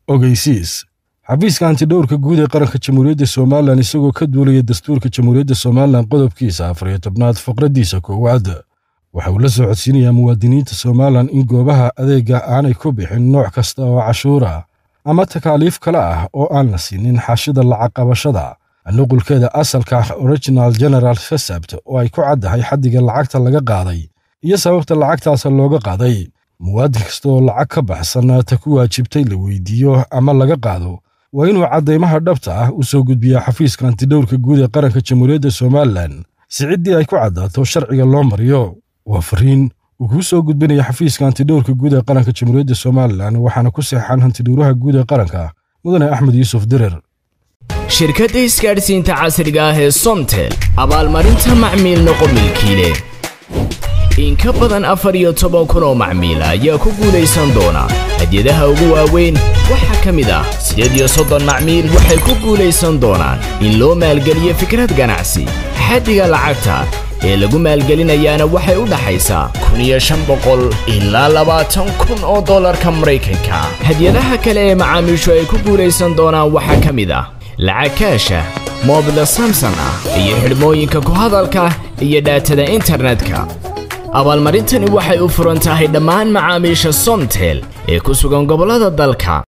ogeysiis xafiiska hantidhowrka guud ee qaranka jamhuuriyadda somalilan isagoo ka duulaya dastuurka jamhuuriyadda somalilan qodobkiisa afar iyo tobnaad faqraddiisa koowaad waxa uu la soo codsiinayaa muwaadiniinta somalilan in goobaha adeegga aanay ku bixin nooc kasta oo cashuura ama takaaliif kale ah oo aan la siinin xaashida lacag qabashada nuqulkeeda asalka ah original general fesabt oo ay ku caddahay xaddiga lacagta laga qaaday iyo sababta lacagtaas looga qaaday muwaadin kasta oo lacag ka baxsan ta ku waajibtay la weydiiyo ama laga qaado waa inuu caddaymaha dhabta ah u soo gudbiyaa xafiiska hantidhowrka guud ee qaranka jamhuuriyadda somalilan si ciddii ay ku caddaato sharciga loo mariyo waa fariin uu kuu soo gudbinaya xafiiska hantidhowrka guud ee qaranka jamhuuriyadda somalilan waxaana ku seexan hantidhowraha guud ee qaranka mudane axmed yuusuf dirir shirkadda isgaadhsiinta casriga ah ee somtel abaalmarinta macmiil noqo milkiile in ka badan afar iyo toban kun oo macmiila ayaa ku guulaysan doona hadyadaha ugu waaweyn waxaa ka mid ah siddeed iyo soddon macmiil waxay ku guulaysan doonaan in loo maalgeliyo fikrad ganacsi xaddiga lacagta ee lagu maalgelinayaana waxay u dhaxaysaa kun iyo shan boqol ilaa labaatan kun oo dollarka maraykanka hadyadaha kale ee macaamiishu ay ku guulaysan doonaan waxaa ka mid ah lacag kaasha moobila samson ah iyo xidhmooyinka ku hadalka iyo dhaatada internetka abaalmarintani waxay u furan tahay dhammaan macaamiisha somtel ee ku sugan gobollada dalka